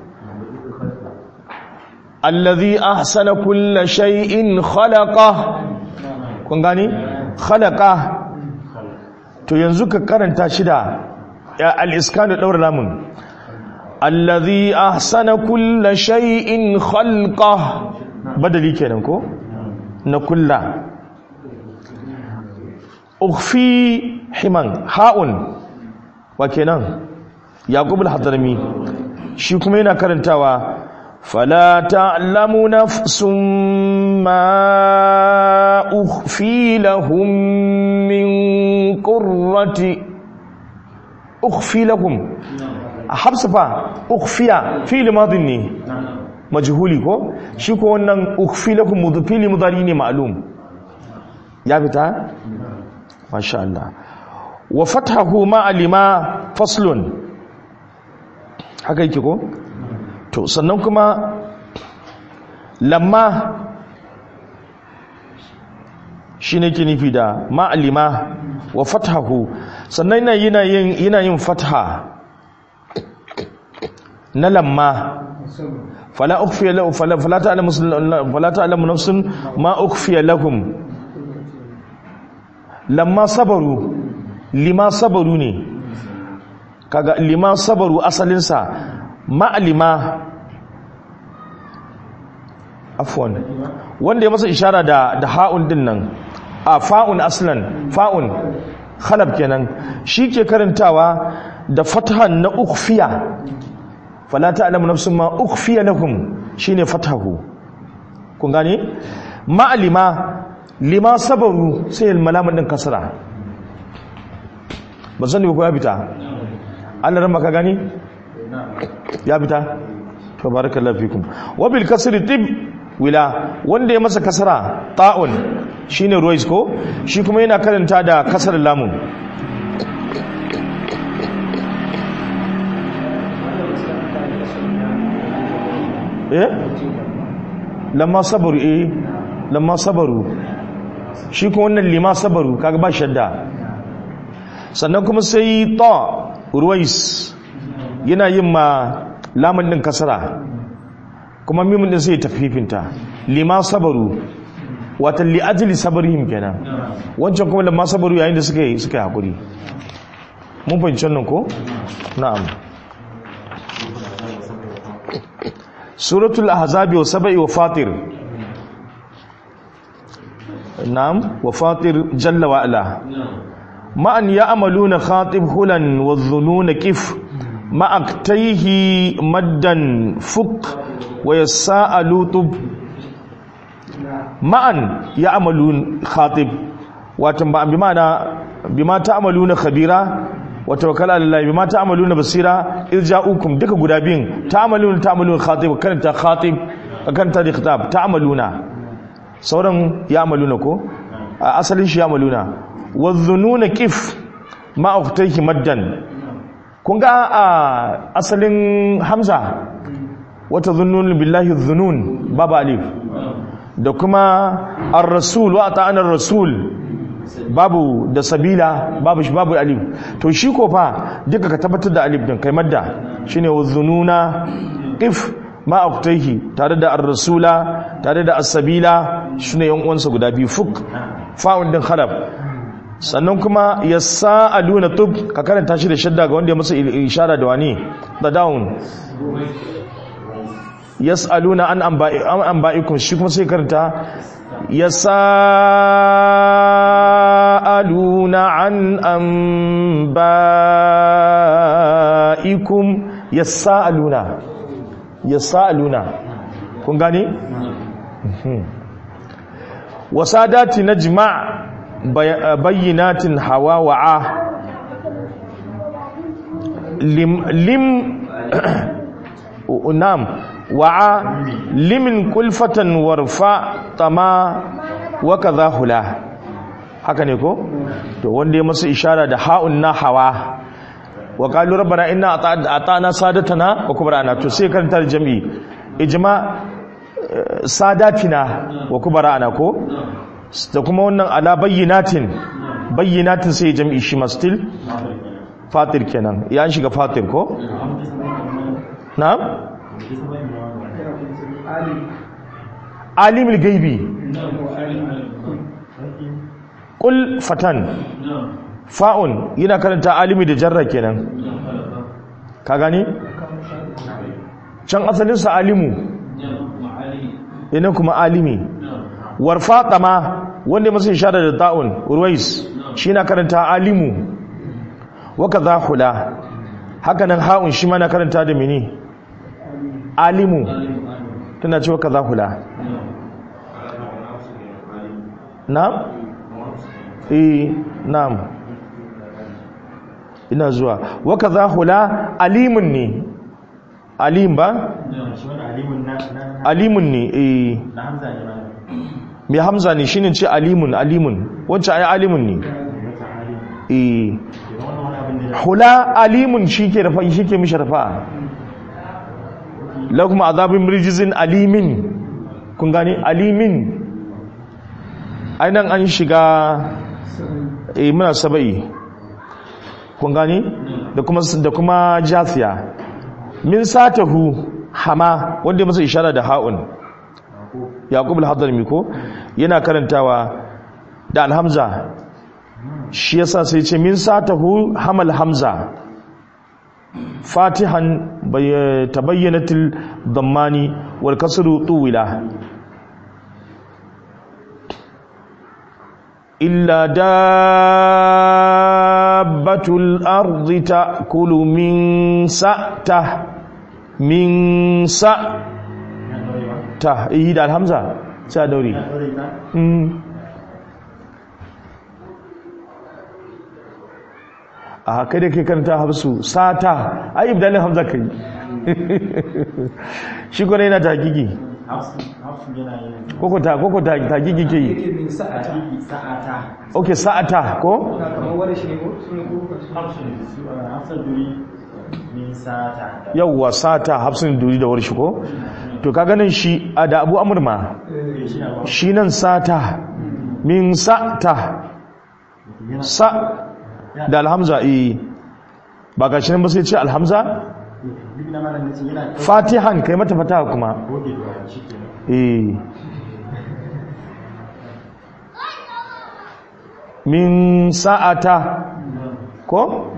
الذي أحسن كل شيء خلقه kun gani khalaqa to yanzu ka karanta shida al-iskanu daura lamun allazi ahsana kulla shay'in khalqa badali kenan ko na kulla ukhfi himan ha'un wa kenan yaqub al-hadrami shi kuma yana karantawa fala ta'lamu nafsun ma ukhfi lahum min qurrati ukhfi lahum habsa fa ukhfiya fi'l madin ne majhuli ko shi ko wannan ukhfi lakum mudfili mudari ne ma'lum ya fita masha Allah wa fathahu ma alima faslun haka yake ko to sannan kuma lamma shine ke nufi da ma alima wa fathahu sannan yana yin yana yin fatha na lamma fala ukhfiya lahu fala fala ta'lamu fala ta'lamu nafsun ma ukhfiya lahum lamma sabaru lima sabaru ne kaga lima sabaru asalin sa ma lima afwan wanda ya masa ishara da da ha'un din nan a fa'un aslan fa'un khalab kenan shi ke karantawa da fatahan na ukhfiya fala ta'lamu nafsun ma ukhfiya lahum shine fatahu kun gane ma lima lima sabaru sai malamin din kasra ba sani ba ko ya fita Allah ran maka gani ya fita to barakallahu fikum wa bil kasri tib wila wanda ya masa kasara ta'un shine ruwais ko shi kuma yana karanta da kasar lamun eh lamma sabaru eh lamma sabaru shi kuma wannan lima sabaru kaga ba shadda sannan kuma sai ta ruwais yana yin ma lamun din kasara kuma mimun din sai tafifinta lima sabaru wata li ajli sabrihim kenan wancan kuma lamma sabaru yayin da suka yi suka yi hakuri mun fahimci wannan ko na'am suratul ahzabi wa sabai wa fatir na'am wa fatir jalla wa ala ma'an ya'maluna khatib hulan wa dhununa kif ma'aktaihi maddan fuk wa yassa'alu tub ma'an ya'malun khatib wato ba bi ma'ana bima ta'maluna khabira wa tawakkal ala Allah bima ta'maluna basira irja'ukum duka guda biyun ta'maluna ta'maluna khatib karanta khatib karanta da khitab ta'maluna sauran ya'maluna ko asalin shi ya'maluna wa dhununa kif ma'aktaihi maddan kun ga a asalin hamza wata zunnun billahi zunun babu alif da kuma ar-rasul wa ta'ana ar-rasul babu da sabila babu shi babu alif to shi ko fa duka ka tabbatar da alif din kai madda shine wazununa if ma aqtaihi tare da ar-rasula tare da as-sabila shine yan uwansa guda biyu fuk fa'un din khalaf sannan kuma ya sa'aluna tub ka karanta shi da shadda ga wanda ya masa ishara da wani da down yas'aluna an anba'ikum shi kuma sai karanta yas'aluna an anba'ikum yas'aluna yas'aluna kun gane wasadati najma' bayyinatin hawa wa'a lim lim nam wa'a limin kulfatan warfa tama wa kadha hula haka ne ko to wanda ya masa ishara da ha'un na hawa wa qalu rabbana inna ata'na sadatana wa kubrana to sai kan tar jami'i ijma sadatina wa kubrana ko da kuma wannan ala bayyinatin bayyinatin sai jam'i shi ma still fatir kenan ya shiga fatir ko na'am alimul gaibi qul fatan fa'un yana karanta alimi da jarra kenan ka gani can asalin sa alimu ina kuma alimi warfa tama wanda masu ishara da ta'un ruwais shi na karanta alimu waka za hula haka nan ha'un shi ma na karanta da mini alimu tana ce waka za hula na'am? eh na'am ina zuwa waka za hula alimun ne alim ba? alimun ne eh mai hamza ne shine ce alimun alimun wancan ai alimun ne eh hula alimun shike rafa shike mishi rafa lakum azabun rijzin alimin kun gane alimin ainan an shiga eh muna sabai kun gane da kuma da kuma jasiya min satahu hama wanda masa ishara da ha'un yaqub al-hadrami ko yana karantawa da alhamza shi yasa sai ce min satahu hamal hamza fatihan tabayyanatil dammani wal kasru tuwila illa dabbatul ardi ta'kulu min sa'ta min sa ta yi da alhamza sai a daure Mm. a haka da ke karanta hafsu sata ai ibdalin hamza kai shi kone yana takiki hafsu yana yin koko ta koko ta takiki ke yi yake min sa'ata sa'ata ok sa'ata ko kamar wani shi ne ko sunan kuka su hafsu duri min sa'ata yawwa sata hafsun duri da warshi ko to ka ganin shi a da abu amurma shi nan sata min sa'ta sa da alhamza eh ba ga shi nan ba sai ce alhamza duk na malam nace yana fatihan kai mata fataha kuma goge da shi ke eh min sa'ata ko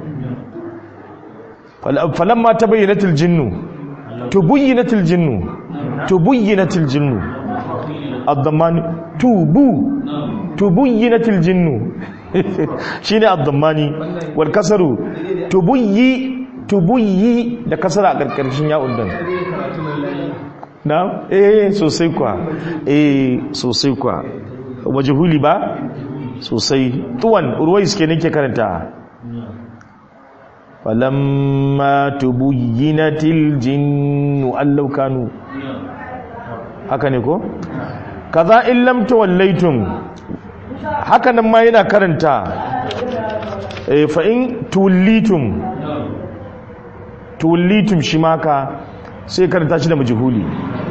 Fal- falamma tabayyanatil jinnu tubayyinatil jinnu tubayyinatil jinnu ad-dammani tubu tubayyinatil jinnu shine ad-dammani wal kasaru tubayyi tubuyyi da kasara a karkashin ya'un din karatu mai lafiya na eh sosai kwa eh sosai kwa majhuli ba sosai tuwan ruwais ke nake karanta falamma tubuyyinatil jinnu allau kanu haka ne ko kaza in lam tawallaitum haka nan ma yana karanta eh fa in tuwallitum tuwallitum shi maka sai karanta shi da majhuli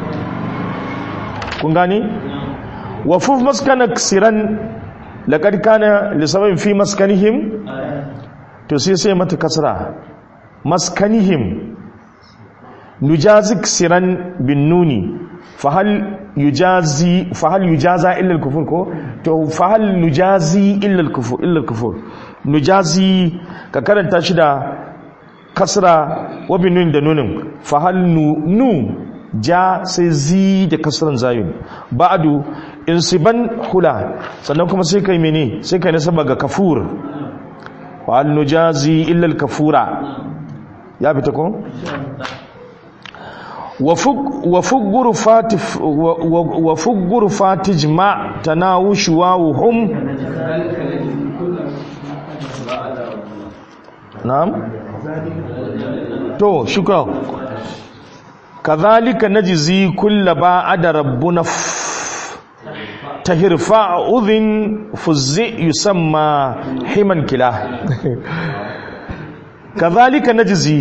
kun gani wa fuf maskana siran laqad kana li sababin fi maskanihim to sai sai mata kasra maskanihim nujazik siran bin nuni fahal yujazi fahal yujaza illa al-kufur ko to fahal nujazi illa al-kufur illa al-kufur nujazi ka karanta shi da kasra wa bin nun da nunin fahal nu nu ja sai zi da kasran zayun ba'du insiban hula sannan kuma sai kai mene sai kai nasaba ga kafur wa al nujazi illa al kafura ya fita ko wa fug wa fugguru fatif wa- wa- wa fugguru fatijma tanawushu wa hum na'am to shukran كذلك نجزي كل بعد ربنا ف- تهرفع أذن فزئ يسمى حما كلا كذلك نجزي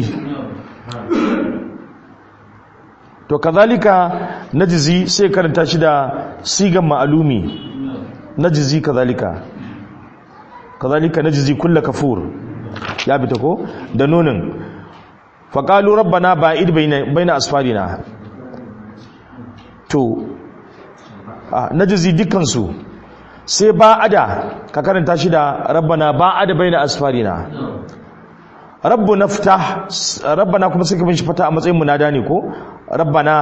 to kazalika najzi sai karanta shi da sigan ma'alumi najzi kazalika kazalika najzi kullu kafur ya fita ko da nonin faƙalu rabbana ba'id baina asfarina to na jizi dukansu sai ba'ada ka karanta shi da rabbana ba'ada baina asfarina rabbu nafta rabbana kuma sai ka bin shi fata a matsayin munada ne ko rabbana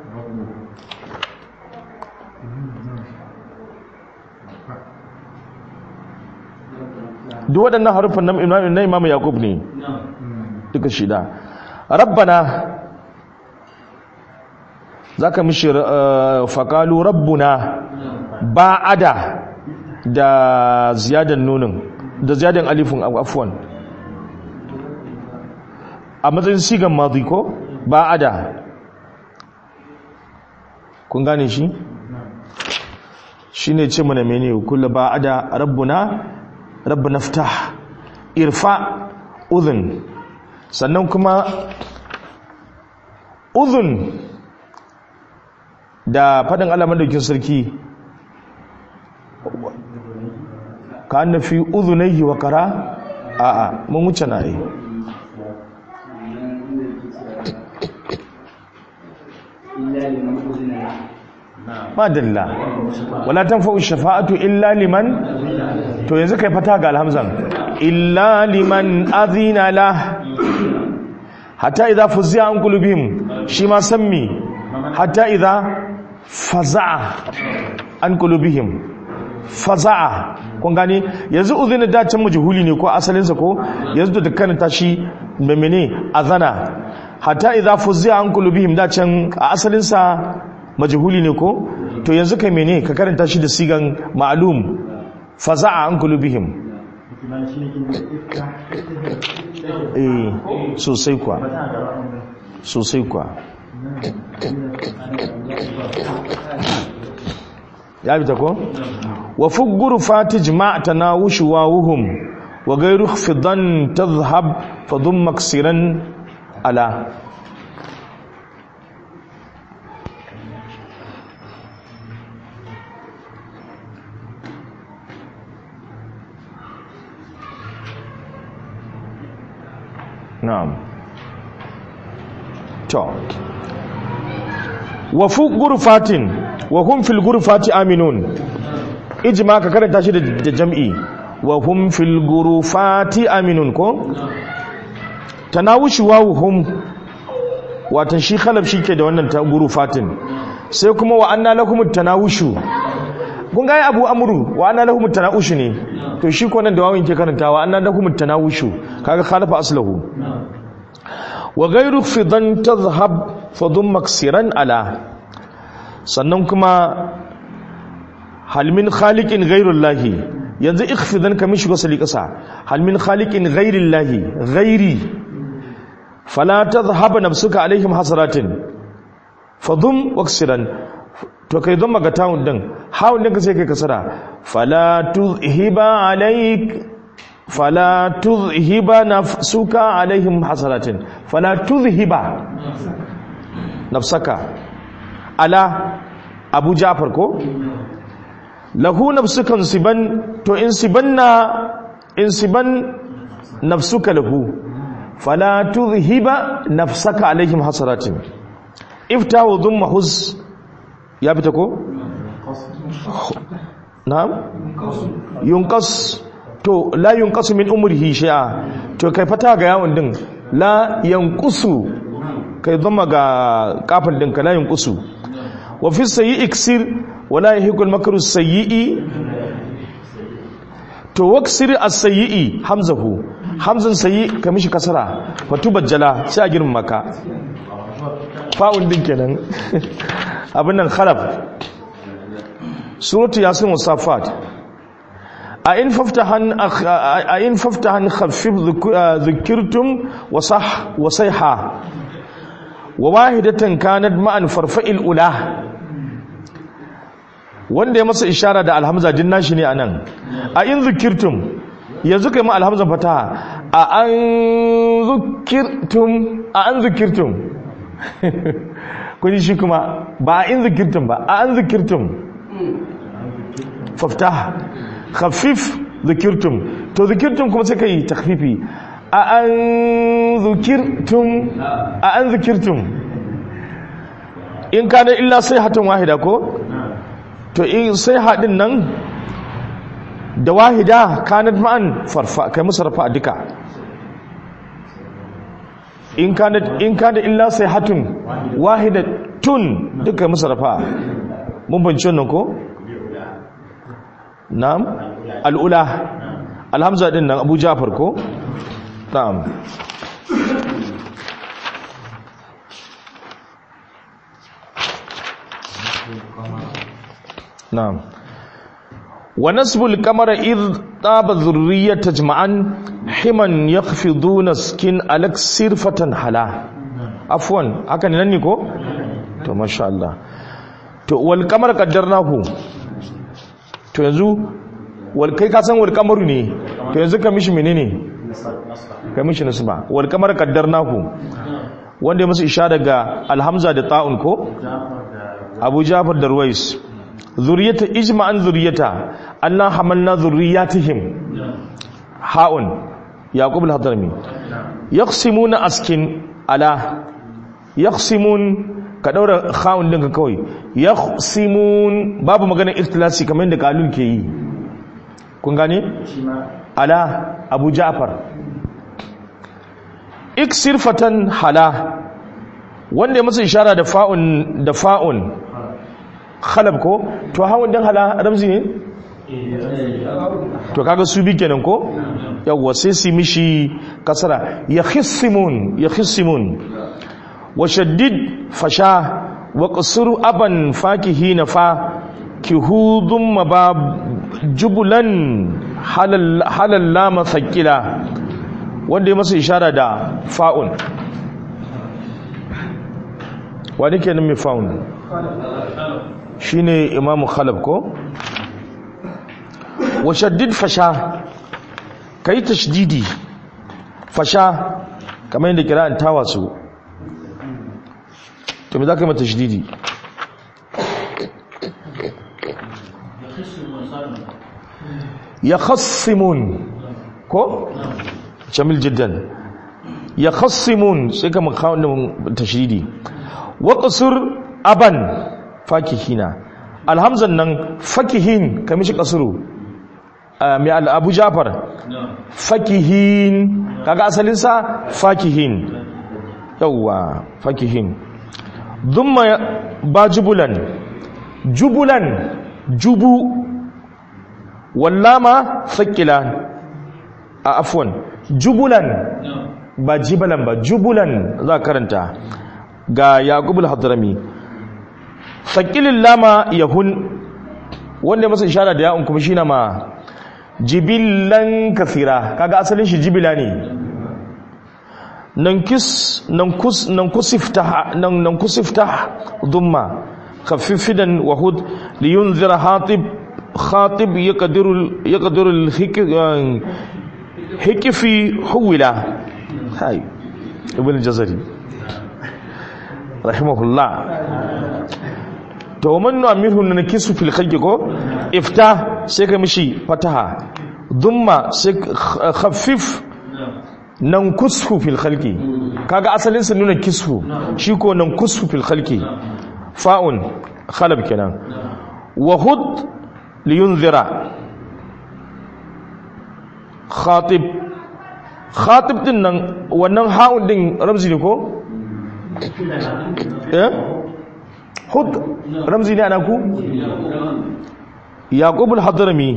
duk waɗannan harufan na imamu yakub ne duka shida rabbana za ka mishi faƙalu rabbuna ba'ada da ziyadan nunin da ziyadan alifin afuwan a matsayin sigan mazi ko ba'ada kun gane shi shi ne ce mana mene kula ba'ada rabbuna rabbuna fitah irfa udhun sannan kuma uzun da faɗin alamar daukin sarki ka an fi uzunaihi wa kara a'a mun wuce na yi madalla wala tanfa'u shafa'atu illa liman to yanzu kai fata ga alhamzan illa liman azina la hatta idza fuzza an qulubihim shi ma sammi hatta idza faza'a an qulubihim faza'a kun gane yanzu uzina da can majhuli ne ko asalinsa ko yanzu da karanta shi memene azana hatta idza fuzza an qulubihim da can a asalinsa majhuli ne ko to yanzu kai mene ka karanta shi da sigan ma'lum faza'a an qulubihim eh sosai kwa sosai kwa ya bita ko wa fugguru fatij ma tanawushu wawuhum wa ghayru fidan tadhhab fadum maksiran ala na'am to wa fu gurfatin wa hum fil gurfati aminun ijma ka karanta shi da jam'i wa hum fil gurfati aminun ko tanawushi wawu hum watan shi khalab shi ke da wannan ta gurfatin sai kuma wa anna lakum tanawushu kun ga abu amru wa anna lakum tanawushu ne to shi ko nan da wawin ke karantawa anna lakum tanawushu kaga khalafa aslahu wa ghayru fidan tadhhab fadun maksiran ala sannan kuma halmin khaliqin ghairullahi yanzu ikhfidan kamin shiga sali kasa halmin khaliqin ghairillahi ghairi fala tadhhab nafsuka alaihim hasaratin fadun maksiran to kai don maga tawun din hawun din ka sai kai kasara fala tuzhiba alaik fala tuzhiba nafsuka alaihim hasaratin fala tuzhiba nafsaka ala abu jafar ko lahu nafsukan siban to in sibanna in siban nafsuka lahu fala tuzhiba nafsaka alaihim hasaratin iftahu dhumma huz ya fita ko na'am yunqas to la yunqasu min umrihi shay'a to kai fata ga yawon din la yanqusu kai zama ga kafin din ka la yanqusu wa fi sayyi iksir wa la yahiqu al makru sayyi to waksir as-sayyi hamzahu hamzan sayyi ka mishi kasara fa tubajjala sai a girma maka fa'un din kenan abin nan khalaf suratu yasin wasafat a in faftahan a in faftahan khaffif dhukirtum wa sah wa sayha wa wahidatan kanat ma'an farfa'il ula wanda ya masa ishara da alhamza din nashi ne anan a in dhukirtum yanzu kai ma alhamza fataha a an dhukirtum a an dhukirtum kun shi kuma ba a in dhukirtum ba a an dhukirtum faftah khafif dhukirtum to dhukirtum kuma sai kai takhfifi a an dhukirtum a an dhukirtum in kana illa sai hatan wahida ko to in sai hadin nan da wahida kanat ma'an farfa kai musu rafa duka in kana in kana illa sai hatun wahida tun duka musu rafa mun bance wannan ko na'am al'ula alhamza din nan abu jafar ko na'am na'am wa nasbul qamara id taba dhurriyyata jama'an himan yakhfiduna skin alak sirfatan hala afwan haka ne nan ne ko to masha Allah to wal qamara qaddarnahu to yanzu wal kai ka san wal qamaru ne to yanzu ka mishi menene ka mishi nasba wal qamara qaddarnahu wanda ya musu ishara daga alhamza da ta'un ko abu jafar da ruwais zuriyata ijma'an zuriyata anna hamalna zurriyatihim ha'un yaqub al-hadrami yaqsimuna askin ala yaqsimun ka daura kha'un din ka kawai yaqsimun babu magana ikhtilasi kamar yadda kalun ke yi kun gane ala abu ja'far iksir fatan hala wanda ya masa ishara da fa'un da fa'un khalab ko to hawan din hala ramzi ne to kaga su bi kenan ko yawwa sai su mishi kasara ya khissimun ya khissimun wa shaddid fasha wa qasru aban fakihina fa kihudum mabab jubulan halal halal lama thaqila wanda ya masa ishara da fa'un wani kenan mai fa'un shine imamu khalab ko wa shaddid fasha kai tashdidi fasha kamar yadda kira'an tawa su to me za ka yi mata tashdidi ya khassimun ko jamil jiddan ya khassimun sai ka makawar da tashdidi wa qasr aban fakihina alhamzan nan fakihin kamishi kasuru mai al'abu jafar fakihin kaga asalinsa fakihin yauwa fakihin zumma ba jubulan jubulan jubu wallama sakila a afwan jubulan ba jibalan ba jubulan za karanta ga yaqubul hadrami sakilin lama yahun wanda masa ishara da ya'un kuma shi na ma jibilan kafira kaga asalin shi jibila ne nan kusifta dhumma khaffifidan wahud liyunzira hatib khatib yaqdiru yaqdiru hikifi huwila hay ibn jazari rahimahullah to man nu'amiru na kisu fil khalqi ko ifta sai ka mishi fataha dhumma sai khaffif nan kusfu fil khalqi kaga asalin sa nuna kisfu shi ko nan kusfu fil khalqi fa'un khalab kenan wa hud liyunzira khatib khatib din nan wannan ha'un din ramzi ne ko eh hud ramzi ne ana ku yaqub al-hadrami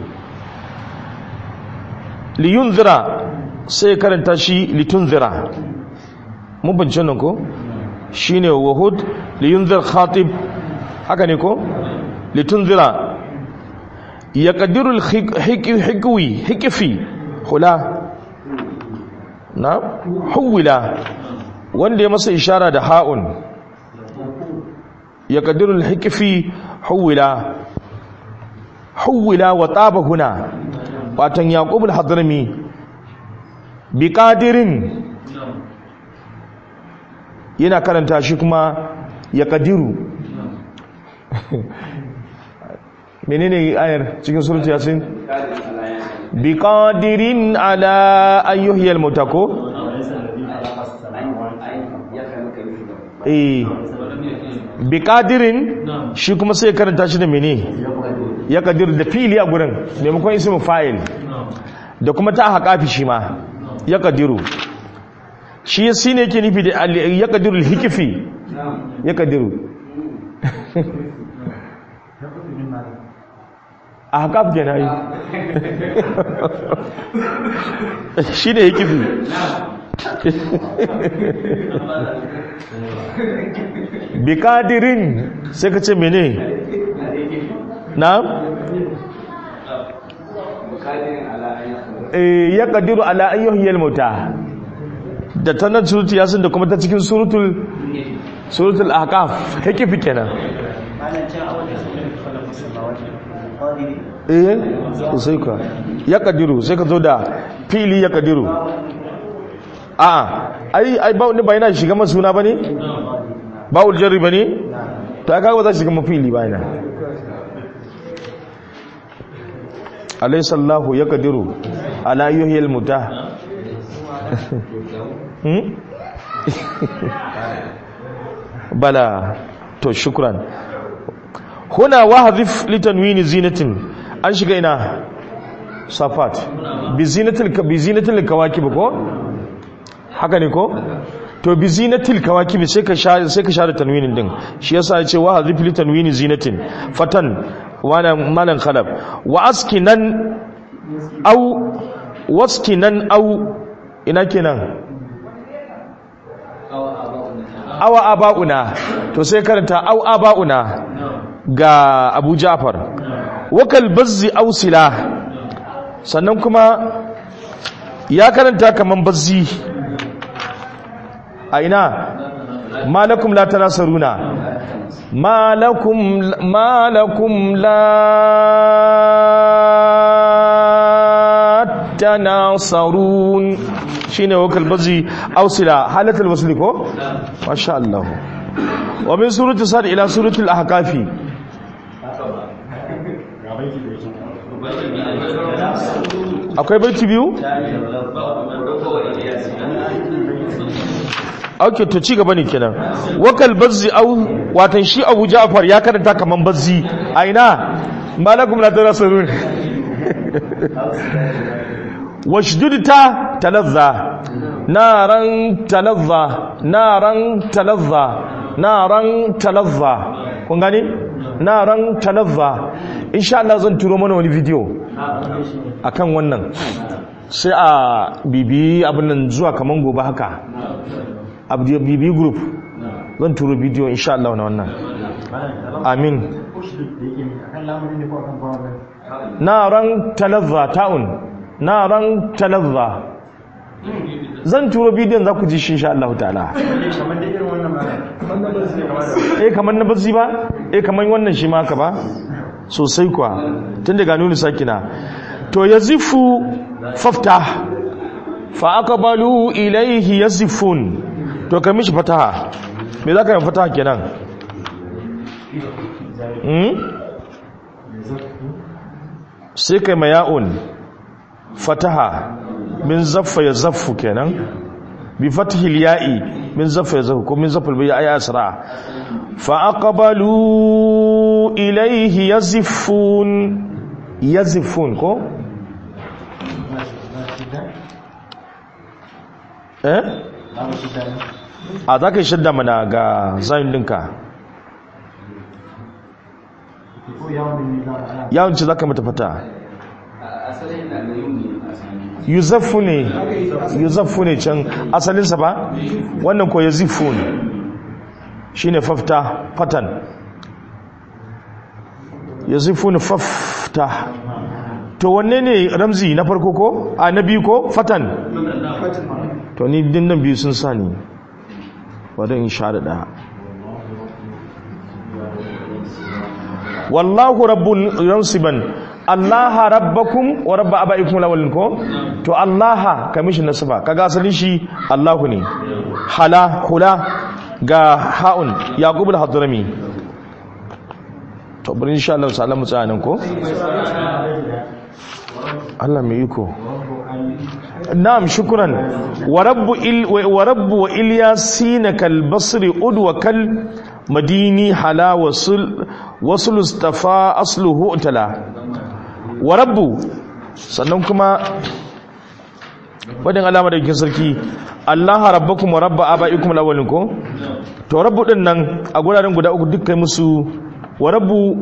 liyunzira sai karanta shi litunzira mun bance nan ko shine wahud liyunzir khatib haka ne ko litunzira yaqdiru al-hikwi hikfi hula na huwila wanda ya masa ishara da ha'un yaqdiru al-hikfi huwila huwila wa taba huna watan yaqub al-hadrami bi qadirin yana karanta shi kuma ya kadiru menene ayar cikin surutu yasin bi qadirin ala ayyuhiyal mutako eh bi qadirin shi kuma sai karanta shi da mene ya kadiru da fili a gurin maimakon ismin fa'il da kuma ta haƙafi shi ma ya kadiru shi ya shi ne ke nufi da ya kadiru hikifi ya kadiru a haƙafi ke na yi shi ne hikifi bi kadirin sai ka ce mene na ya kadiru ala ayyuhiyal mauta da ta nan surutu yasin da kuma ta cikin surutul surutul ahqaf hikifi kenan eh sai ka ya kadiru sai ka zo da fili ya kadiru a ai ai ba wani bayana shiga masuna bane ba ul jarri bane to aka ba za shiga mafili bayana alaysa allah ya kadiru ala yuhyil mutah bala to shukran huna wahdhif litanwini zinatin an shiga ina safat bi zinatil bi zinatil kawakib ko haka ne ko to bi zinatil kawakib sai ka share sai ka share tanwinin din shi yasa ya ce wahdhif litanwini zinatin fatan wannan malan khalaf wa askinan au waskinan au ina kenan awa aba'una to sai karanta au aba'una ga Abu Ja'far wakal bazzi au sila sannan kuma ya karanta kaman bazzi a ina malakum la tanasaruna malakum malakum la tanasarun shine wakal bazi ausila halatul wasli ko masha Allah wa min surati sad ila surati al-ahqafi akwai baiti biyu auke to ci gaba ne kenan wakal bazzi au watan shi Abu Ja'far ya karanta kaman bazzi a ina malakum la tanasarun washdudta talazza naran talazza naran talazza naran talazza kun gani naran talazza insha Allah zan turo mana wani video akan wannan sai a bibi abin nan zuwa kaman gobe haka a bibi group zan turo video insha Allah na wannan amin naran talazza ta'un naran talazza zan turo bidiyon za ku ji shi insha Allah ta'ala eh kamar na bazzi ba eh kamar wannan shi ma ka ba sosai kuwa tun daga nuni sakina to yazifu fafta fa aqbalu ilayhi yazifun to kai mishi fataha me za ka yi fataha kenan sai kai maya'un fataha min zaffa ya zaffu kenan bi fatihil ya'i min zaffa ya zaffu ko min zaffa ya ayi asra fa aqbalu ilayhi yazifun yazifun ko eh a za ka yi shadda mana ga zayin dinka yawon ce za ka mata fata yuzaffu ne yuzaffu ne can asalinsa ba wannan ko yazifu ne shi ne fafta fatan yazifu ne fafta to wanne ne ramzi na farko ko a na biyu ko fatan to ni dinnan biyu sun sa ni wadda in sha da ɗaya wallahu rabbun yansiban allaha rabbakum wa rabba abaikum lawalin ko to allaha kamishi nasaba kaga asalin shi allahu ne hala hula ga haun yaqub al-hadrami to bari insha Allah sallallahu alaihi ko Allah mai iko na'am shukran wa rabbu il wa rabbu wa ilyasina kal basri udwa kal madini hala wasul wasul istafa asluhu utala wa rabbu sannan kuma wadin alama da sarki Allah rabbakum wa rabba abaikum alawwalin ko to rabbu din nan a guraren guda uku duk kai musu wa rabbu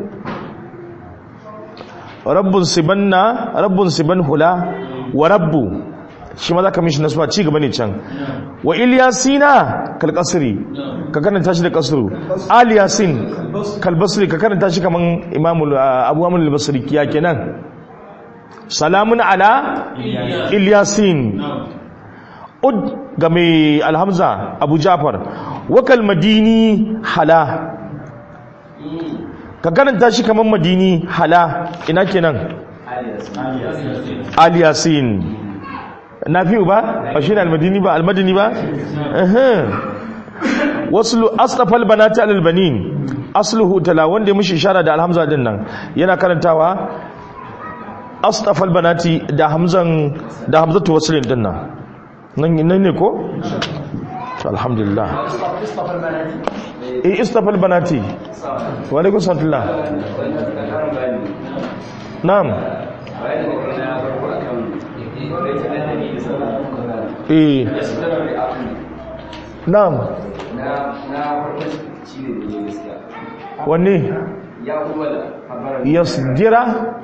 rabbun sibanna rabbun siban hula wa rabbu shi ma za ka mishi nasuwa ci gaba ne can wa ilyasina kal kasri ka karanta shi da kasru aliyasin kal basri ka karanta shi kaman imamu abu amul basri ya kenan salamun ala ilyasin ud ga mai alhamza abu jafar wakal madini hala ka karanta shi kaman madini hala ina kenan aliyasin na fi ba ba shi ne almadini ba almadini ba wasu asrafal banati alalbanin asluhu tala wanda ya mushi ishara da alhamza din nan yana karantawa asrafal banati da hamzan da hamzatu waslin din nan nan ne ko alhamdulillah eh istafal banati wa alaikum salam na'am eh na'am wanne ya wala habara yasdira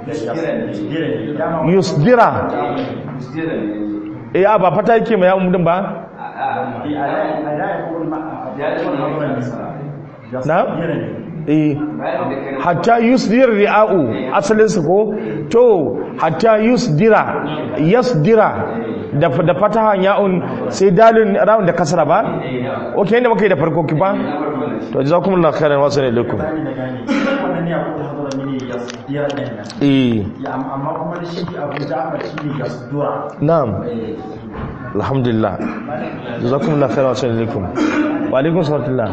dama yusdira musjida ne eh a ba fata yake mai yawon din ba a a a da ya kuma ya da wannan nasara na eh bayan da kai hatta yusdir ri'a'u asalin sa ko to hatta yusdira yasdira da da fatahan ya'un sai dalin ra'un da kasra ba okay inda muka yi da farko ki ba to jazakumullahu khairan wa sallallahu alaikum bani da gane wannan ne abu da hadara mini ya dira din nan eh ya am- amma kuma da shi abu ja'far shi ne ya dura na'am alhamdulillah jazakumullahu khairan wa sallallahu alaikum wa alaikum salam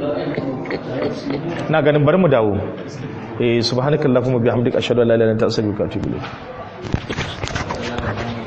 na ganin bari mu dawo eh subhanakallahumma bihamdika ashhadu an la ilaha illa anta astaghfiruka wa atubu ilayk